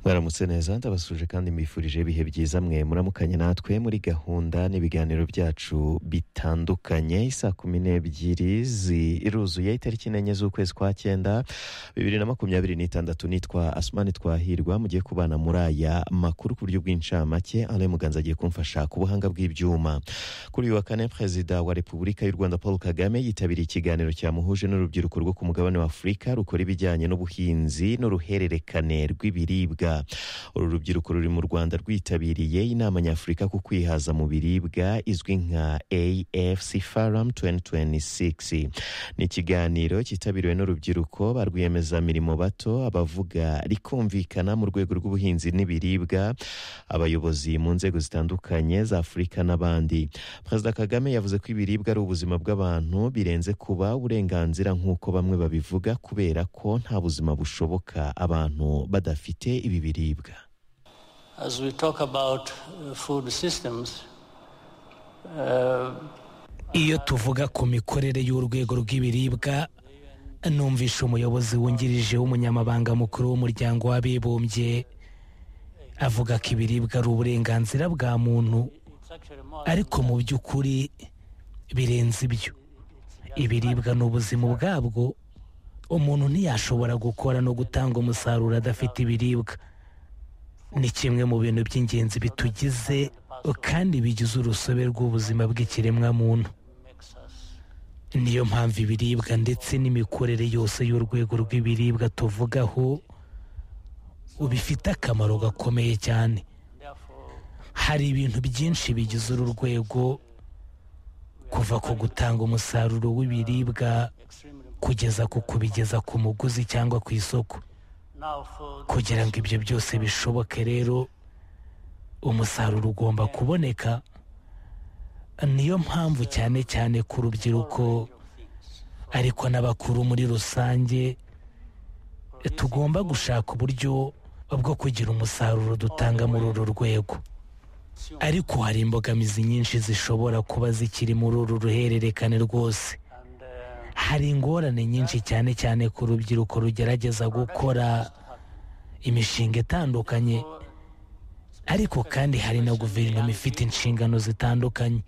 baramutse neza ndabasuje kandi mbifurije ibihe byiza mwe muramukanye natwe muri gahunda n'ibiganiro byacu bitandukanye isaa kumi n'ebyiri ziruzuye itariki enye z'ukwezi kwa cyenda bibiri na makumyabiri n'itandatu nitwa asumani twahirwa mugiye kubana muri aya makuru ku buryo bw'incamake alain muganza agiye kumfasha ku buhanga bw'ibyuma kuri uyu wa kane perezida wa repubulika y'u rwanda paul kagame yitabiriye ikiganiro cyamuhuje n'urubyiruko rwo ku mugabane wa afurika rukora ibijyanye n'ubuhinzi n'uruhererekane rw'ibiribwa uru rubyiruko ruri mu rwanda rwitabiriye inama nyafurika ku kwihaza mu biribwa izwi nka afc faram 2026 ni ikiganiro cyitabiriwe n'urubyiruko ba rwiyemezamirimo bato abavuga rikumvikana mu rwego rw'ubuhinzi n'ibiribwa abayobozi mu nzego zitandukanye za afurika n'abandi perezida kagame yavuze ko ibiribwa ari ubuzima bw'abantu birenze kuba uburenganzira nk'uko bamwe babivuga kubera ko nta buzima bushoboka abantu badafite ibi biribwa As we talk about uh, food systems, uh, iyo tuvuga ku mikorere y'urwego rw'ibiribwa numvishe umuyobozi wungirije w'umunyamabanga mukuru w'umuryango w'abibumbye avuga ko ibiribwa ari uburenganzira bwa muntu it's actually more. ariko mu by'ukuri birenze ibyo ibiribwa ni ubuzima ubwabwo umuntu ntiyashobora gukora no gutanga umusaruro adafite ibiribwa ni kimwe mu bintu by'ingenzi bitugize kandi bigize urusobe rw'ubuzima bw'ikiremwamuntu niyo mpamvu ibiribwa ndetse n'imikorere yose y'urwego rw'ibiribwa tuvugaho bifite akamaro gakomeye cyane Therefore, hari ibintu byinshi bigize uru rwego kuva ku gutanga umusaruro w'ibiribwa extremely kugeza ku kubigeza ku muguzi cyangwa ku isoko now for the kugira ngo ibyo byose bishoboke rero umusaruro ugomba kuboneka niyo mpamvu cyane cyane ku rubyiruko things. ariko n'abakuru muri rusange tugomba gushaka uburyo bwo kugira umusaruro dutanga muri uru rwego ariko hari imbogamizi nyinshi zishobora kuba zikiri muri uru ruhererekane rwose And uh, hari ingorane nyinshi cyane cyane ku rubyiruko rugerageza gukora imishinga itandukanye ariko kandi hari na guverinoma ifite inshingano zitandukanye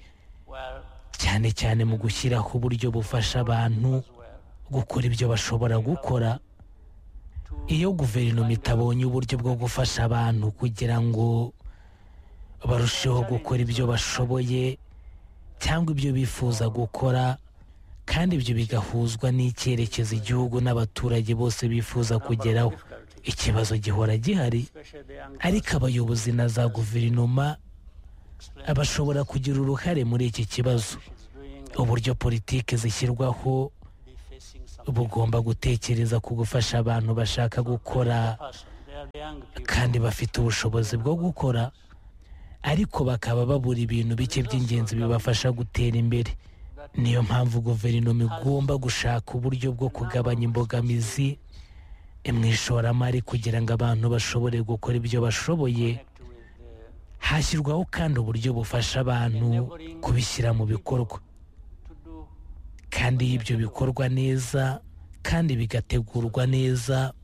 well, cyane cyane mu gushyiraho uburyo bufasha abantu well, gukora ibyo bashobora gukora iyo guverinoma itabonye uburyo bwo gufasha abantu kugira ngo barusheho gukora ibyo bashoboye cyangwa ibyo bifuza gukora kandi ibyo bigahuzwa n'icyerekezo igihugu n'abaturage bose bifuza kugeraho ikibazo gihora gihari especially the young ariko abayobozi na za guverinoma bashobora kugira uruhare muri iki kibazo is doing uburyo politiki zishyirwaho the facing some bugomba gutekereza ku gufasha abantu bashaka gukora person. They are the young people. kandi bafite ubushobozi bwo gukora ariko bakaba babura ibintu bike by'ingenzi bibafasha gutera imbere niyo mpamvu guverinoma igomba gushaka uburyo bwo kugabanya imbogamizi mu ishoramari kugira ngo abantu bashobore gukora ibyo bashoboye Connect with the hashyirwaho kandi uburyo bufasha abantu kubishyira mu bikorwa to do kandi iyo ibyo bikorwa neza kandi bigategurwa neza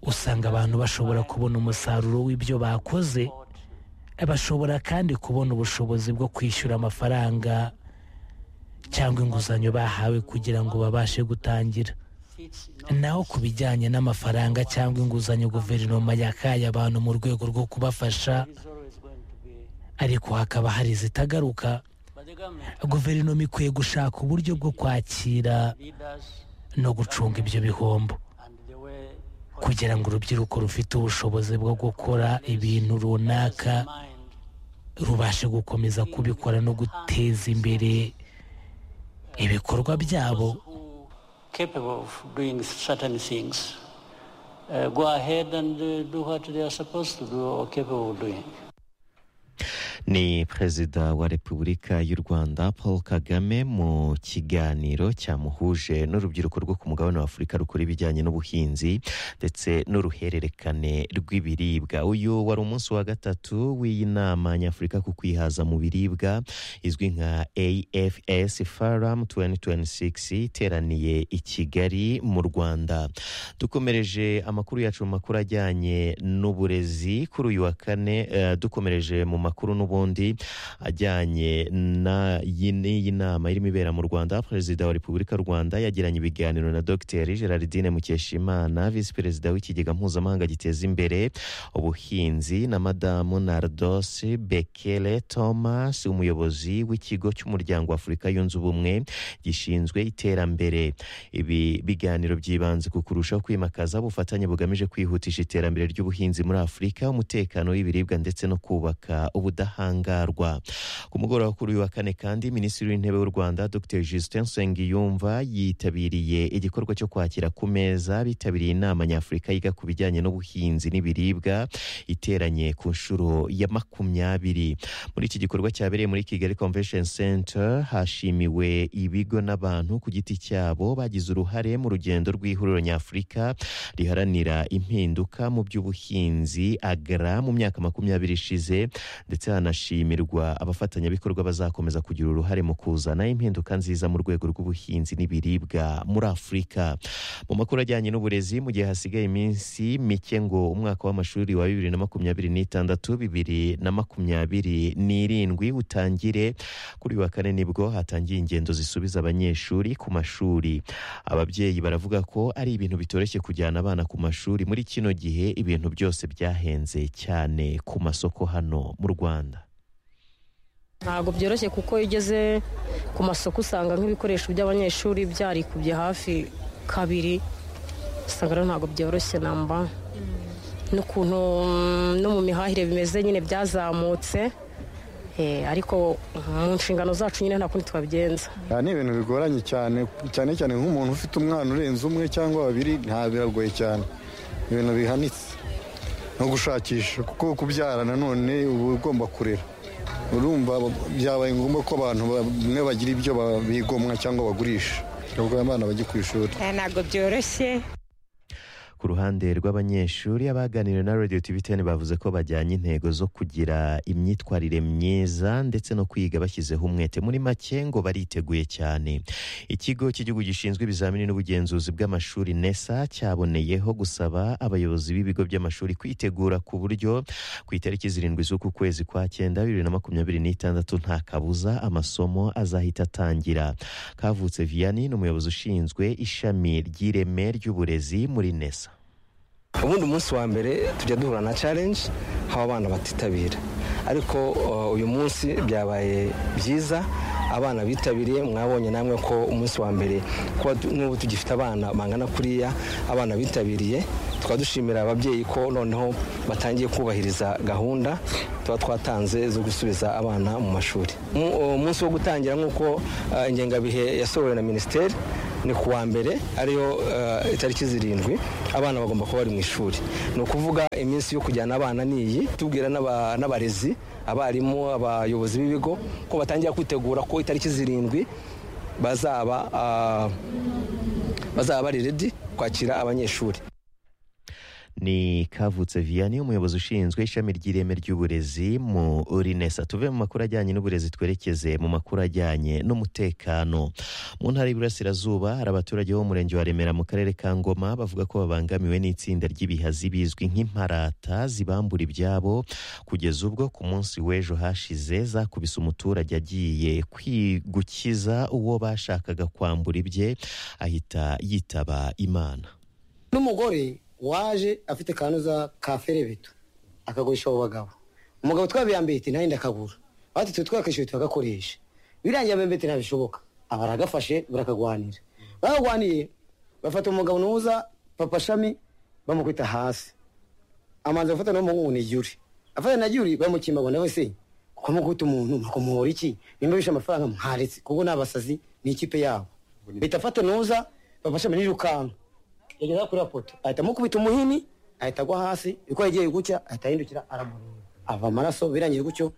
usanga abantu bashobora kubona umusaruro w'ibyo bakoze what bashobora kandi kubona ubushobozi bwo kwishyura amafaranga cyangwa inguzanyo bahawe kugira ngo babashe gutangira fits in naho ku bijyanye n'amafaranga cyangwa inguzanyo guverinoma yakaye abantu mu rwego rwo kubafasha is always going to be ariko hakaba hari izitagaruka but the government guverinoma ikwiye gushaka uburyo bwo kwakira leaders no gucunga ibyo bihombo and the way kugira ngo urubyiruko rufite ubushobozi bwo gukora ibintu runaka mind rubashe gukomeza kubikora no guteza imbere ibikorwa byabo who capable of doing certain things uh, go ahead and uh, do what they are supposed to do or capable of doing ni perezida wa repubulika y'u rwanda paul kagame mu kiganiro cyamuhuje n'urubyiruko rwo ku mugabane wa afurika rukora ibijyanye n'ubuhinzi ndetse n'uruhererekane rw'ibiribwa uyu wari umunsi wa gatatu w'iyi nama nyafurika ku kwihaza mu biribwa izwi nka afs faram 2026 iteraniye i kigali mu rwanda dukomereje amakuru yacu mu makuru ajyanye n'uburezi kuri uyu wa kane eh, dukomereje mu makuru n'ubundi ajyanye na- y'i- n'iyi nama irimo ibera mu rwanda perezida wa repubulika y'u rwanda yagiranye ibiganiro na dr gerardine mukeshimana visi perezida w'ikigega mpuzamahanga giteza imbere ubuhinzi na madamu nardos bekele thomas umuyobozi w'ikigo cy'umuryango wa afurika yunze ubumwe gishinzwe iterambere ibi biganiro byibanze ku kurushaho kwimakaza ubufatanye bugamije kwihutisha iterambere ry'ubuhinzi muri afurika umutekano w'ibiribwa ndetse no kubaka ubudahangarwa ku mugoroba kuri uyu wa kane kandi minisitiri w'intebe w'u rwanda dr justin nsengiyumva yitabiriye igikorwa cyo kwakira ku meza bitabiriye inama nyafurika yiga ku bijyanye n'ubuhinzi n'ibiribwa iteranye ku nshuro ya makumyabiri muri iki gikorwa cyabereye muri kigali convention center hashimiwe ibigo n'abantu ku giti cyabo bagize uruhare mu rugendo rw'ihuriro nyafurika riharanira impinduka mu by'ubuhinzi agra mu myaka makumyabiri ishize ndetse hanashimirwa abafatanyabikorwa bazakomeza kugira uruhare mu kuzana impinduka nziza mu rwego rw'ubuhinzi n'ibiribwa muri afurika mu makuru ajyanye n'uburezi mu gihe hasigaye iminsi mike ngo umwaka w'amashuri wa bibiri na makumyabiri n'itandatu bibiri na makumyabiri n'irindwi utangire kuri uyu wa kane nibwo hatangiye ingendo zisubiza abanyeshuri ku mashuri ababyeyi baravuga ko ari ibintu bitoroshye kujyana abana ku mashuri muri kino gihe ibintu byose byahenze cyane ku masoko hano mu rwanda ntabwo byoroshye kuko iyo ugeze ku masoko usanga nk'ibikoresho by'abanyeshuri byarikubye hafi kabiri usanga rero ntabwo byoroshye namba n'ukuntu mm, no mu mihahire bimeze nyine byazamutse Eh, ariko mu nshingano zacu nyine nta kundi twabigenza Aha ni ibintu bigoranye cyane cyane cyane nk'umuntu ufite umwana urenze umwe cyangwa babiri nta biragoye cyane ibintu bihanitse no gushakisha kuko kubyara nanone uba ugomba kurera urumva byabaye ngombwa ko abantu bamwe bagira ibyo ba- bigomwa cyangwa bagurisha ubwo abana bajya ku ishuri Eh, ntabwo byoroshye ku ruhande rw'abanyeshuri abaganira na radio tv 10 bavuze ko bajyanye intego zo kugira imyitwarire myiza ndetse no kwiga bashyizeho umwete muri make ngo bariteguye cyane ikigo cy'igihugu gishinzwe ibizamini n'ubugenzuzi bw'amashuri nesa cyaboneyeho gusaba abayobozi b'ibigo by'amashuri kwitegura ku buryo ku itariki zirindwi z'uku kwezi kwa cyenda bibiri na makumyabiri n'itandatu nta kabuza amasomo azahita atangira kavutse vianney ni umuyobozi ushinzwe ishami ry'ireme ry'uburezi muri nesa ubundi umunsi wa mbere tujya duhura na challenge haba abana batitabira ariko uh, uyu munsi byabaye byiza abana bitabiriye mwabonye namwe ko umunsi wa mbere kuba tu- n'ubu tugifite abana bangana kuriya abana bitabiriye tukaba dushimira ababyeyi ko noneho batangiye kubahiriza gahunda tuba twatanze zo gusubiza abana mu mashuri Mu- umunsi wo gutangira nk'uko uh, ingengabihe yasohowe na minisiteri ni ku wa mbere ariyo eh, itariki zirindwi abana bagomba kuba bari mu ishuri ni ukuvuga iminsi yo kujyana abana ni iyi tubwira n'aba- n'abarezi abarimu abayobozi b'ibigo ko batangira kwitegura ko itariki zirindwi bazaba ah, bazaba bari redi kwakira abanyeshuri ni kavutse vianney umuyobozi ushinzwe ishami ry'ireme ry'uburezi mu rinesa tuve mu makuru ajyanye n'uburezi twerekeze mu makuru ajyanye n'umutekano mu ntara y'iburasirazuba hari abaturage bo mu murenge wa remera mu karere ka ngoma bavuga ko babangamiwe n'itsinda ry'ibihazi bizwi nk'imparata zibambura ibyabo kugeza ubwo ku munsi w'ejo hashize zakubise umuturage agiye kwi- gukiza uwo bashakaga kwambura ibye ahita yitaba imana n'umugore waje afite kanuza ka ferebeto akagurisha abo bagabo umugabo twabiyambiye ati nanjye ndakagura batatu twakishyuye tukagakoresha birangiye abembe ati ntabishoboka abaragafashe barakagwanira bakagwaniye bafata umugabo nuza papa shami bamukubita hasi amanza bafata n'umuhungu ni Yuri afata na Yuri bamukimba ngo nawe se kuko mukubita umuntu mukumuhora iki nimba bishe amafaranga mwaretse kuko ni abasazi ni ikipe yabo bita fata nuza papa shami n'irukanka yageza kuri poto ahita amukubita umuhini ahita agwa hasi uko yagiye gucya ahita ahindukira aramureba ava amaraso birangiye gutyo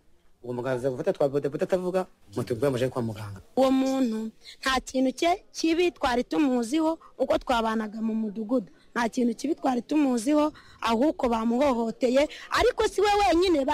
uwo muganga aza gufata twa bodaboda atavuga mutubwire amajwi kwa muganga uwo muntu nta kintu cye kibi twari tumuziho uko twabanaga mu mudugudu nta kintu kibi twari tumuziho ahubwo bamuhohoteye ariko si we wenyine ba